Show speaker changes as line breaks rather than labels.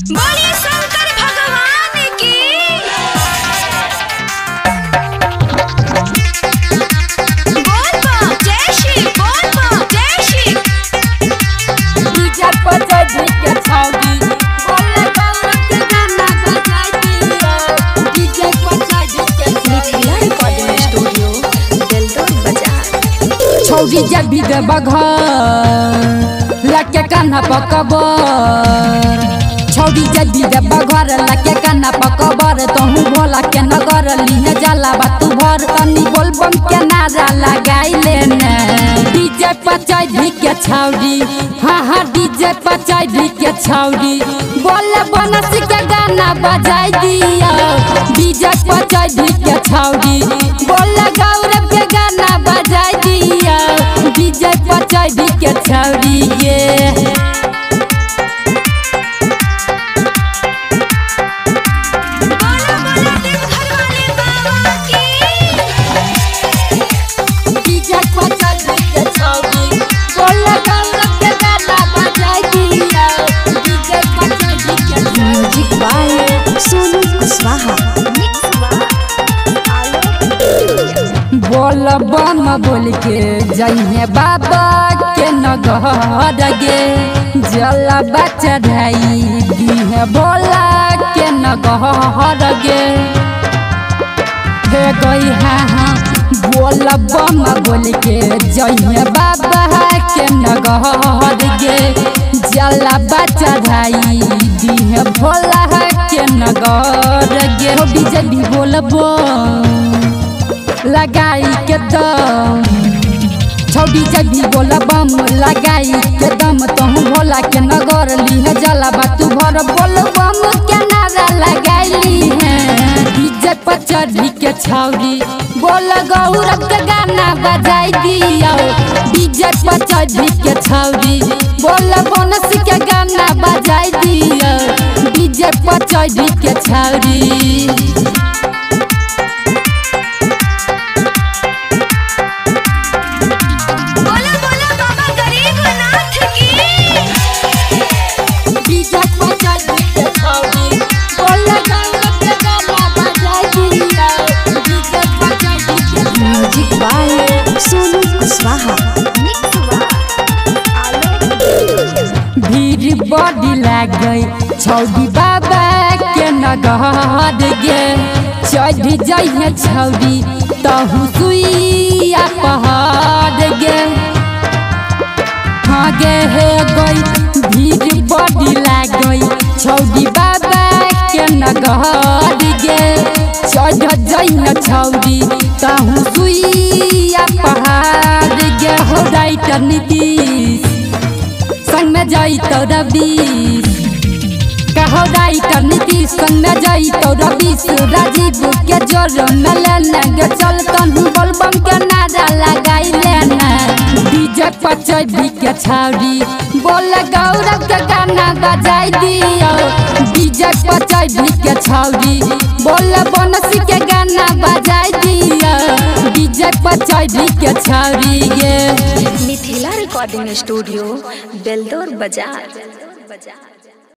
बोलिए शंकर भगवान की बोल बा जय श्री बोल बा जय श्री
डीजे पर चढ़ी के छौगी बोले गौरव के गाना बजाई दिया डीजे पर चढ़ी के
मिथिला रिकॉर्डिंग स्टूडियो दिलदौर बाजार
छौगी जब भी दे बघर लके कान्हा पकबर छौगी जब भी दे बघर लके कान्हा पकबर तहु भोला के नगर लीने जाला बातू भर तनी बोल बम के नारा लगाई लेने डीजे पर चढ़ी के छौड़ी हाँ हाँ डीजे पर चढ़ी के छौड़ी बोले बनसी के गाना बजाई दिया डीजे पर चढ़ी के छौड़ी बोले गौरव के गाना बजाई दिया डीजे पर चढ़ी के छौड़ी ये
बोलो बोलो देवघर वाले बाबा की
डीजे पर चढ़ी के छौड़ी बोले गौरव के गाना बजाई दिया डीजे पर चढ़ी के
music by Sonu Kushwaha mix by
बोल बम बोल के जइहे बाबा के नगर गे जलबा चढ़ाई दिहे भोला के नगर गे हे गई हाँ हाँ बोल बम बोल के जइहे बाबा के नगर गे जलबा चढ़ाई दिहे भोला के नगर गे हो बीजेपी बोलबो लगाई के दम छौड़ी जबी बोला बम लगाई के दम तहु भोला के नगर लीह जला बातू भर बोल बम के नारा लगाईली है डीजे पर चढ़ी के छौड़ी बोल गौरव के गाना बजाई दिया डीजे पर चढ़ी के छौड़ी बोल बनसी के गाना बजाई दिया डीजे पर चढ़ी के छौड़ी
बोलो बोलो बाबा गरीबनाथ की
डीजे पर चढ़ी के छौड़ी बोल गौरव के गाना बजाई दिया डीजे पर चढ़ी के
music by Sonu Kushwaha mix by
भीड़ बड़ी लाग गई छौड़ी बाबा के नगहर गे चढ़ जाइए छौड़ी तहु सुइया पहाड़ गे हाँ गे हे गई भीड़ बड़ी लाग गई छौड़ी बाबा के नगहर गे चढ़ जाइए छौड़ी तहु सुइया पहाड़ गे हो राइटर नीतीश संग में जाई तो रवीश कहो राइटर नीतीश संग में जाई तो रवीश राजीव के जोर में लेने गे चल तनु बोलबम के नारा लगाई लेना डीजे पर चढ़ी के छाड़ी बोल गौरव के गाना बजाई दियो डीजे पर चढ़ी के छाड़ी बोल बनसी के गाना बजाई दियो डीजे पर चढ़ी के छाड़ी ये
मिथिला रिकॉर्डिंग स्टूडियो बेलदौर बाजार